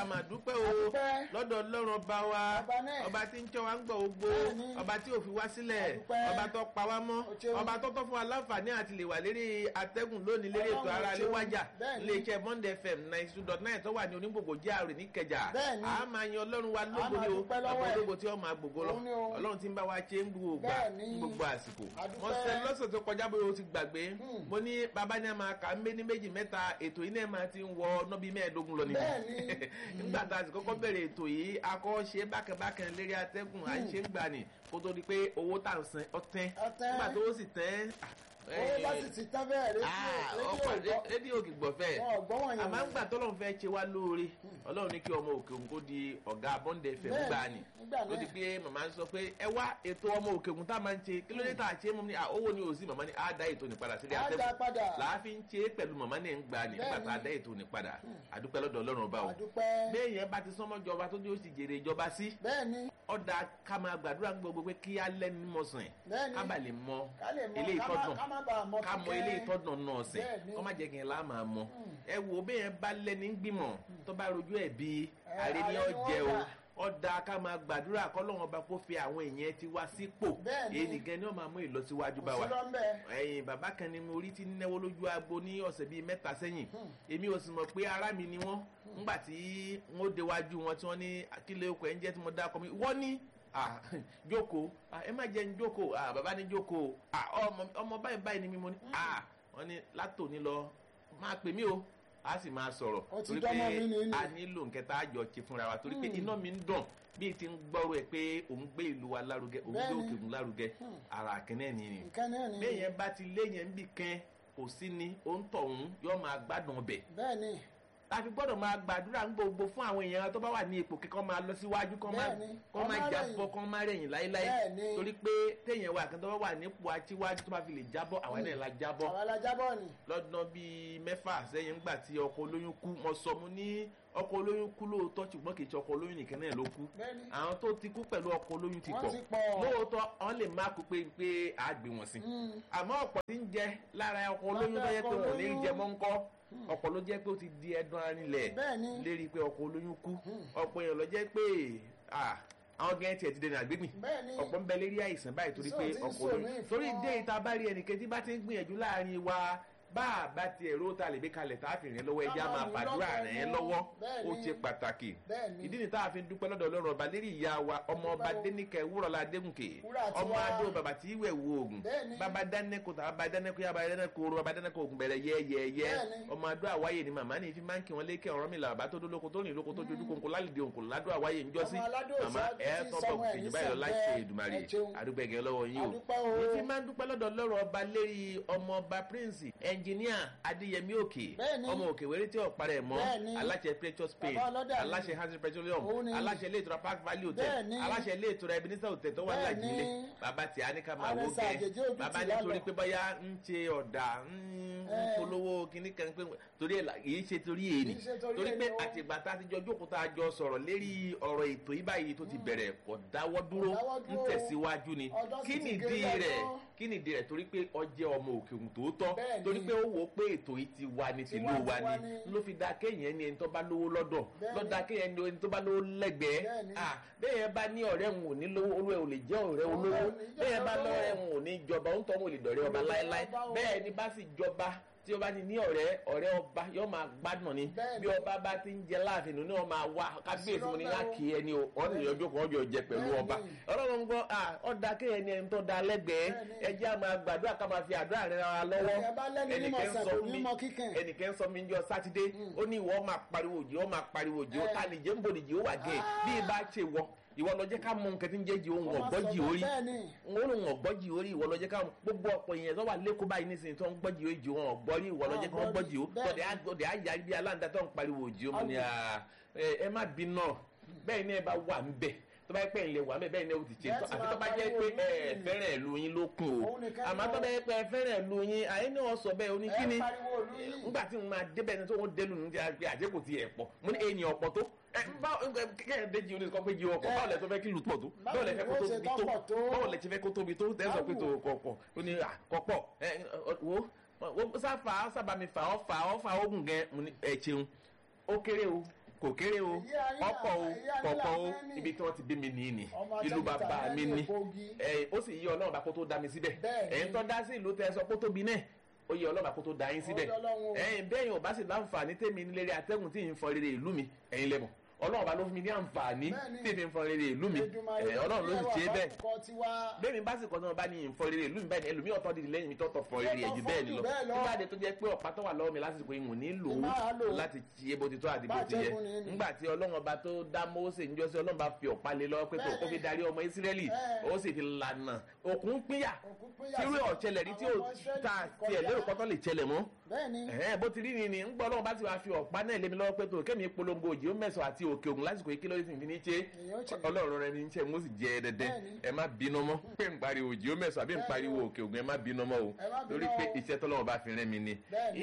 máa dúpẹ́ o Adúpẹ́. lọ́dọ̀ ọlọ́run ọba wa Ọba náà. ọba tí ń tọ́ wa ń gbọ́ gbogbo Bẹ́ẹ̀ni. ọba tí ò fi wá sílẹ̀ Adúpẹ́. ọba tó pa wá mọ́ O ṣeun. ọba tó tọ́ fún wa láǹfààní àti lè wà lérí atẹ́gùn lónìí lérí ètò Ọlọ́run ara o lé ṣeun. wájà Bẹ́ẹ̀ni. iléeṣẹ́ Monday FM ninety two dot nine tó wà ní onígbògbò járe ní Ìkẹjà Bẹ́ẹ̀ni. a máa yan ọlọ́run wa lógo máa ni o dúpẹ́ lọ́wọ́ ọ̀pọ̀ ẹ̀. ológo tí ó máa gbogbo lọ Òun ni o. ọlọ́run tí ń bá wa ṣe ń gbogbo gbà Bẹ́ẹ̀ni. ń gbogbo àsìkò Adúpẹ́. mo sẹ lọ́sẹ̀ tó kọjá bóyá o ti gbàgbé Hmm. mo ní bàbá ní a máa kà ń bẹ ní méjì mẹ́ta ètò yìí náà máa ti ń wọ nọ́bí mẹ́ẹ̀ẹ́dógún lọ nìyẹn Bẹ́ẹ̀ni. nígbà tá a sì kọ́kọ́ bẹ̀rẹ̀ ètò yìí akọ́ ṣe bákẹ́bákẹ́ lérí atẹ́gùn à ń ṣe ń gbà ní kó tó di pé owó tà ń san ọtẹ́ Ọtẹ́. nígbà tó sì tẹ́ owó bá sì ti tán bẹ́ẹ̀ rédíò ọkọ̀ rédíò gbọ́ rédíò kì gbọ̀fẹ́ wọn ò gbọ́ wọ̀nyẹn àmọ́ ńgbà tọ́lọ́run fẹ́ ṣe wá lóore ọlọ́run ní kí ọmọ òkè òun kó di ọ̀gá bọ́ndẹ̀ fẹ́ Bẹ́ẹ̀ni, gbà ní nígbà ló náà. di pé màmá ń sọ pé ẹ wá ètò ọmọ òkè òun tá a máa ń ṣe kí ló dé tá a ṣe é mọ́ ní à, owó ni òsì màmá ní á dá ètò ní padà sílé Á dá padà. láàfin ṣe é pẹ̀lú màmá ní ń gbà ní nígbà Bẹ́ẹ̀ni. tá a dá ètò ní padà àdúpẹ́ lọ́dọ̀ ọlọ́run ọba o àdúpẹ́ béèyàn bá ti sọmọ jọba tó ní ó sì jèrè ìjọba sí bẹ́ẹ̀ni ọ̀dà ká máa gbàdúrà gbogbo pé kí á lẹ́nu mọ̀sán Bẹ́ẹ̀ni. ká bà lè mọ ká lè mọ ilé ká má- ìtọ́dún ká má bàa mọ ká mọ kíkẹ́. ilé ìtọ́dún náà sìn Bẹ́ẹ̀ni. kọ́ má jẹ́ kí n lá máa mọ ẹ wo béèyàn bá lẹ́ni gbìmọ̀ tó bá rojú ẹ̀ bí Ẹ, ààrẹ ni ààrẹ ó ni wọ́n jẹ o gbà. ọ̀dà ká máa gbàdúrà kọ́lọ́wọ́n ọba kó fi àwọn èèyàn ti wá sípò Bẹ́ẹ̀ni. èyí nìkan ni wọ́n máa mú ìlọsíwájú bá kò wa sí lọ́nbẹ̀ ẹ̀yin bàbá kan ni mo rí ti náwó lójú agbo ní ọ̀sẹ̀ bíi mẹ́ta sẹ́yìn èmi ò sì mọ̀ pé ará mi ni wọ́n ńgbà tí wọ́n déwájú wọn tí wọ́n ní kílẹ̀ okò ẹ̀ ń jẹ́ tí mo dá ọkọ mi wọ́n ní ah, jókòó ah, ẹ má jẹ́ ń jókòó ah, bàbá ní jókòó ah, ọmọ ọmọ báyìí báyìí ni mi mo ní ah, wọ́n ní látòní lọ máa pè mí o a sì máa sọ̀rọ̀ Ó ti torí dánmọ́ pé mi ní ní. a nílò nkẹta àjọ ṣe fúnra wa torí pé Hmm. iná mi ń dùn bíi ti ń gbọ́rọ̀ ẹ̀ pé òun gbé ìlú wa lárugẹ òun gbé Bẹ́ẹ̀ni. òkè òun lárugẹ ara àkínẹ́ ni ni nǹkan náà ni béèyàn bá ti léyìn ń bì kan kò sí ni ó ń tọ̀ ọ̀hún yóò máa gbádùn ọbẹ̀ bẹ́ẹ̀ni láti gbọ́dọ̀ máa gbàdúrà ń gbogbo fún àwọn èèyàn tó bá wà ní ipò kíkọ́ máa lọ síwájú kọ́ máa Bẹ́ẹ̀ni, kọ́ máa kọ́ má jábọ́ rẹ̀yìn. kọ́ máa rẹ̀yìn láéláé Bẹ́ẹ̀ni. torí pé téèyàn wà kan tó bá wà nípò aṣíwájú tó bá fi lè jábọ́ àwọn ènìyàn la jábọ́ àwọn alájábọ̀ ni lọ́dún bíi mẹ́fà sẹ́yìn ńgbà tí ọkọ̀ olóyún kú mo sọ mo ní ọkọ̀ olóyún kú lóòótọ́ ṣùgbọ́n kì í ṣe ọkọ̀ olóyún nìkan náà ló kú bẹ́ẹ̀ni àwọn tó ti kú pẹ̀lú ọkọ̀ olóyún ti Wọ́n pọ̀ ti pọ̀. lóòótọ́ wọ́n lè má kú pé pé a gbé wọn sí Mm. àmọ́ ọ̀pọ̀ tí ń jẹ lára ọkọ̀ olóyún tó yẹ pé wọn ò ní jẹ mọ́ ń kọ́ ọ̀pọ̀ ló jẹ́ pé ó ti di ẹdun arinlẹ̀ Bẹ́ẹ̀ni. lérí pé ọkọ̀ olóyún kú ọ̀pọ̀ èèyàn ló jẹ́ pé ah, àwọn gẹ́gẹ́ tiẹ̀ ti dẹni àgbégbìn bẹ́ẹ̀ni ọ̀pọ̀ ń bẹ lérí àìsàn báyìí torí pé Ìṣòro tí ń ọkọ̀ sọ olóyún mí fún torí ọ. dé ìta bá rí ẹnìkan tí bá ti ń gbìyànjú láàrin wa bá a bá tiẹ̀ ró ta lè gbé kalẹ̀ tá a fi rìn lọ́wọ́ ẹja Ká máa máa rìn fàdúrà lọ́wọ́ rẹ̀ ẹnu. lọ́wọ́ Bẹ́ẹ̀ni. ó ṣe pàtàkì Bẹ́ẹ̀ni. ìdí ni tá a fi ń dúpẹ́ lọ́dọ̀ ọlọ́run ọba lérí ìyá wa ọmọ ọba dénìkẹ́ wúrọ̀lá adégúnkè Wúrà tí ọmọ wá. adó bàbá tí ìwẹ̀ wo oògùn Bẹ́ẹ̀ni. bàbá dánẹ́kò tàbá bàbá dánẹ́kò yá bàbá dánẹ́kò oró bàbá dánẹ́kò oògùn bẹ̀rẹ̀ yẹ́yẹ́yẹ́ Bẹ́ẹ̀ni. ọmọ adó àwáyé ni màmá ní fi máa ń kí wọn lékè ọ̀rọ̀ mi là bàbá tó dólóko tó rìn lóko tó jojú kòǹkò lálìdí òǹkò ládó àwáyé ń jọ́sí Ọmọ aládó màmá ìṣáájú ẹ̀ tí tọ́ sọmọ bọ̀ ẹ̀ kejì ní báyìí lọ láì ṣe sẹ̀ǹbẹ́. Èdùmàrè Ẹ ṣeun. àdúgbẹ̀gẹ̀ lọ́wọ́ yín o Adúpẹ́ o. mo ti máa ń dúpẹ́ lọ́dọ̀ lọ́rọ̀ ọba lérí ọmọ ọba prince ẹnjìníà adéyẹmí òkè Bẹ́ẹ̀ni. ọmọ òkè wẹ́rẹ́ tí ọ̀pá rẹ̀ mọ́ Bẹ́ẹ̀ni. aláṣẹ precious pain Bàbá ọlọ́dà ni. aláṣẹ hansi petroleum Òun ni. aláṣẹ ilé ìtura park valley hotel Bẹ́ẹ̀ni. aláṣẹ ilé ìtura ebenezer hotel tó wà Bẹ́ẹ̀ni. lájìlẹ̀ bàbá tí a ní ká máa wó Àrẹ̀sà àjèjì gẹ́ ojú bàbá ti ní lálọ́. torí pé báyà ń ṣe ọ̀dà ń ń Ẹ. polówó kíní kan pé torí ẹ̀ là- kìí ṣe torí èyí Kìí ṣe torí torí pé èyí o. àtìgbà tá a ti jọ jókòó tá a jọ sọ̀rọ̀ lérí ọ̀rọ̀ ètò yìí báyìí tó ti bẹ̀rẹ̀ kò dáwọ́ dúró dáwọ́ ń dúró. tẹ̀síwájú ni Ọjọ́ sì kí ti nìdí gé rẹ̀ lọ́jọ́. kí nìdí rẹ̀ torí pé ọjẹ́ ọmọ òkè òun tòótọ́ Bẹ́ẹ̀ni. torí pé ó wò ó pé ètò yìí ti wà ní tìlú Tiwa- wa tiwa ni ni. ló fi da kéèyàn ní ẹni tó bá lówó lọ́dọ̀ Bẹ́ẹ̀ni. lọ́dà kéèyàn ní ẹni tó bá lówó lẹ́gbẹ̀ẹ́ Bẹ́ẹ̀ni. Ah, bẹ́ẹ̀ bá ní ọ̀rẹ́ òun ò ní lówó olú ẹ̀ ò lè jẹ́ ọ̀rẹ́ Ọ̀rẹ́ olówó ò ní jẹ́ bẹ́ẹ̀ bá olówó. lọ́rẹ́ òun ò ní jọba òun tọ́ òun ò lè dọ̀rẹ́ ọba Olè láéláé ọba o. bẹ́ẹ̀ ni bá sì jọba tí ó bá ti ní ọ̀rẹ́ ọ̀rẹ́ ọba yóò máa gbádùn ni Bẹ́ẹ̀ni. bí ọba bá ti ń jẹ láàfin nínú ọmọ àwa kábíyèsí mo ní Àṣírọ́ láàkì ẹni o wọ́n sì yọjú kan ọjọ́ jẹ pẹ̀lú Bẹ́ẹ̀ni. ọba ọlọ́run gbọ́ ọ̀dà kéèyàn ní ẹni tó da lẹ́gbẹ̀ẹ́ Bẹ́ẹ̀ni. ẹ jẹ́ á máa gbàdúrà ká máa fi àdúrà rẹ ara lọ́wọ́ Ẹ bá lẹ́ni ní ẹnìkan mọ̀ọ́sán sọ kò fún ní mi mọ kíkàn. ẹnìkan sọ mi ń jọ sátidé ó ní ìwọ máa pariwo òjì ó máa pariwo òjì ó Ẹ. ta nìjẹ́ ń bò nìjì ó wà gẹ̀ bí ibà ṣe wọ ìwọ lọ jẹ́ ká mọ nǹkan tí ń jẹ́ jì ohun Ọmọ ọ̀gbọ́jì sọ̀rọ̀ orí bẹ́ẹ̀ ni. wọn lòun ọ̀gbọ́jì orí ìwọ lọ jẹ́ ká gbogbo ọ̀pọ̀ èèyàn tó wà lẹ́kọ̀ọ́ báyìí nísìnyí tó ń gbọ́jì orí jù wọn ọ̀gbọ́rí ìwọ lọ jẹ́ ká wọ́n gbọ́jì ó Bẹ́ẹ̀ tọ̀dẹ̀ ni. á tọ̀dẹ̀ á yà bí aláǹda tó ń pariwo òjì ó mú ni à, ẹ ẹ má bínú bẹ́ẹ̀ ni ẹ bá wà ń bẹ̀ tó bá yẹ pé ilé wà ń bẹ̀ bẹ́ẹ̀ ni ó ti ṣe Bẹ́ẹ̀ tó ti àfi máa tó bá jẹ́ pariwo pé ẹ òjì. fẹ́ràn ìlú yín ló kún o Òun nìkan àmọ́ ni tó ó- bá yẹ pé ẹ fẹ́ràn ìlú yín àyè ni wọ́n sọ bẹ́ẹ̀ ẹ oníkíní pariwo òlu yìí. nígbà tí mo máa débẹ̀ ní tó wọ́n délu ní ti àgbẹ̀ àjẹ́ kò ti ẹ̀ pọ̀ mo ní èèyàn ọ̀pọ̀ tó ẹ báwo kẹ́hìn déjì oní kan pé jí ọkọ̀ báwo lẹ tó fẹ́ kí lù pọ̀ tó báwo lẹ fẹ́ kó Báwo ni tóbi ó ṣe tó tọ́pọ̀ tó? báwo lẹ ti fẹ́ kó tóbi tó tẹ́sán pé tó Báwo? kọ̀ pọ̀ ó ní à kọ̀ pọ̀ ẹ wo wo sáfà sábà mi fà ọ́ fà ọ́ fà ó gùn gẹ́ mo ní ẹ ṣeun ó kéré o kò kéré o Èyí ayé ọ̀pọ̀ o èyí ayé kọ̀ọ̀kan o làfẹ́ ní. ibi tí wọ́n ti bí mi nìyí ni Ọmọ ìlú Àjẹgùtà bàbá náà mi ní ni Kogi. ẹ ó sì yí ọlọ́run bá kó tó dá mi síbẹ̀ Bẹ́ẹ̀ni. ẹ̀yin tó dá sí ìlú tẹ sọ pé ó tóbi náà ó yẹ ọlọ́run bá kó tó dá yín síbẹ̀ Ó yẹ Ọlọ́run o. ẹ̀yin bẹ́ẹ̀ yóò bá sì láǹfààní tèmi nílé atẹ́gùn tí ì ń fọ rere ìlú mi ẹ̀yin lẹ́mọ̀ ọlọ́run bá ló fún mi ní àǹfààní Bẹ́ẹ̀ni. tí ì fi ń fọ rere ìlú mi Èdùmàrè ẹ̀, ọlọ́run ló sì ṣe é bẹ́ẹ̀ kọ́ tiwa. bẹ́ẹ̀ni bá sì kọ́ sọ́nà bá ní ìfọ rere ìlú mi báyìí ni ẹlòmíì ọ̀tọ́ dìde lẹ́yìn mi tọ́tọ̀ fọ rere ẹ̀jú bẹ́ẹ̀ ni lọ bẹ́ẹ̀ lọ. nígbà tó jẹ́ pé ọ̀pá tó wà lọ́wọ́ mi lásìkò ìwọ̀n ní lò Ní máa lò ó ó. láti ṣe bó ti tó àti bó Bá ti yẹ jẹ́gun ni ni. nígbà tí ọlọ́run ọba tó dá Mósè ń jọ́sí ọlọ́run bá fi ọ̀pá lé lọ́wọ́ pé tó kó fi darí ọmọ Ísírẹ́lì Bẹ́ẹ̀. ó sì fi lànà òkun pínyà Òkun pínyà tí irú sí- ọ̀chẹlẹ̀ rí tí ó àwọn ọmọ Ísírẹ́lì ta ti tiẹ̀ kọjá. lérò pọ́tọ́ lè chẹlẹ̀ mọ́ bẹ́ẹ̀ni ẹ̀hẹ́n bó ti rí ni ni ń gbọ́ ọlọ́run bá ti wá fi ọ̀pá náà lé mi lọ́wọ́ pé tó kémi polongo òjì ó mẹ́sàn àti òkè ògùn lásìkò yìí kí ló sì fi ní ṣe Èyí ó ṣe. ọlọ́run rẹ ní ṣe mo sì jẹ dẹdẹ Bẹ́ẹ̀ni. ẹ má bínú mọ́ pé ń pariwo òjì ó mẹ́sàn àbí ń Bẹ́ẹ̀ni pariwo o. òkè ògùn ẹ má bínú mọ́ o Ẹ má bínú lórí pé o. iṣẹ́ tọ́lọ́run bá fi rẹ́ mi ni Bẹ́ẹ̀ni.